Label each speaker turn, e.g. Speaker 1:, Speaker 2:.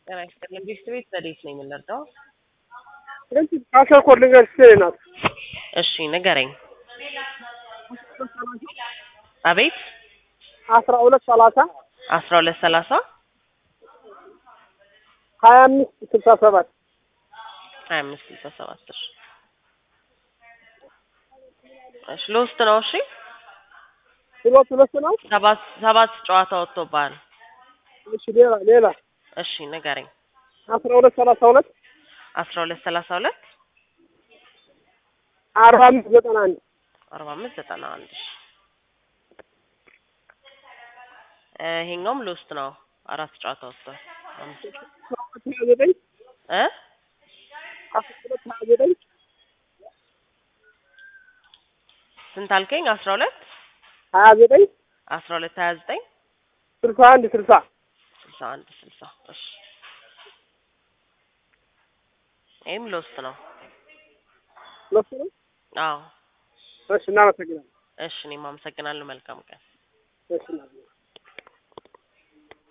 Speaker 1: ጤና ይስጥልኝ። ቤት ቤት ዘዴት ነው የምንረዳው?
Speaker 2: ስለዚህ ካሰኮር ልንገርሽ ናት።
Speaker 1: እሺ ንገረኝ። አቤት
Speaker 2: አስራ ሁለት ሰላሳ
Speaker 1: አስራ ሁለት ሰላሳ
Speaker 2: ሀያ አምስት ስልሳ ሰባት
Speaker 1: ሀያ አምስት ስልሳ ሰባት እሺ እሺ ለውስጥ ነው። እሺ
Speaker 2: ሁለት ሁለት ነው።
Speaker 1: ሰባት ሰባት ጨዋታ ወጥቶብሃል።
Speaker 2: እሺ ሌላ ሌላ
Speaker 1: እሺ ንገረኝ።
Speaker 2: አስራ ሁለት ሰላሳ ሁለት
Speaker 1: አስራ ሁለት ሰላሳ ሁለት
Speaker 2: አርባ አምስት ዘጠና አንድ
Speaker 1: አርባ አምስት ዘጠና አንድ እሺ እ ይሄኛውም ለውስጥ ነው። አራት ጨዋታ ወጥቷል። አምስት
Speaker 2: ሀያ ዘጠኝ
Speaker 1: እ
Speaker 2: አስራ ሁለት ሀያ ዘጠኝ
Speaker 1: ስንት አልከኝ? አስራ ሁለት
Speaker 2: ሀያ ዘጠኝ
Speaker 1: አስራ ሁለት ሀያ ዘጠኝ
Speaker 2: ስልሳ አንድ ስልሳ
Speaker 1: ስልሳ አንድ ስልሳ እሺ ይህም ለውስጥ ነው።
Speaker 2: ሁለት ነው።
Speaker 1: አዎ
Speaker 2: እሺ እናመሰግናለን።
Speaker 1: እሺ እኔም አመሰግናለሁ። መልካም ቀን።
Speaker 2: እሺ እናመሰግናለን።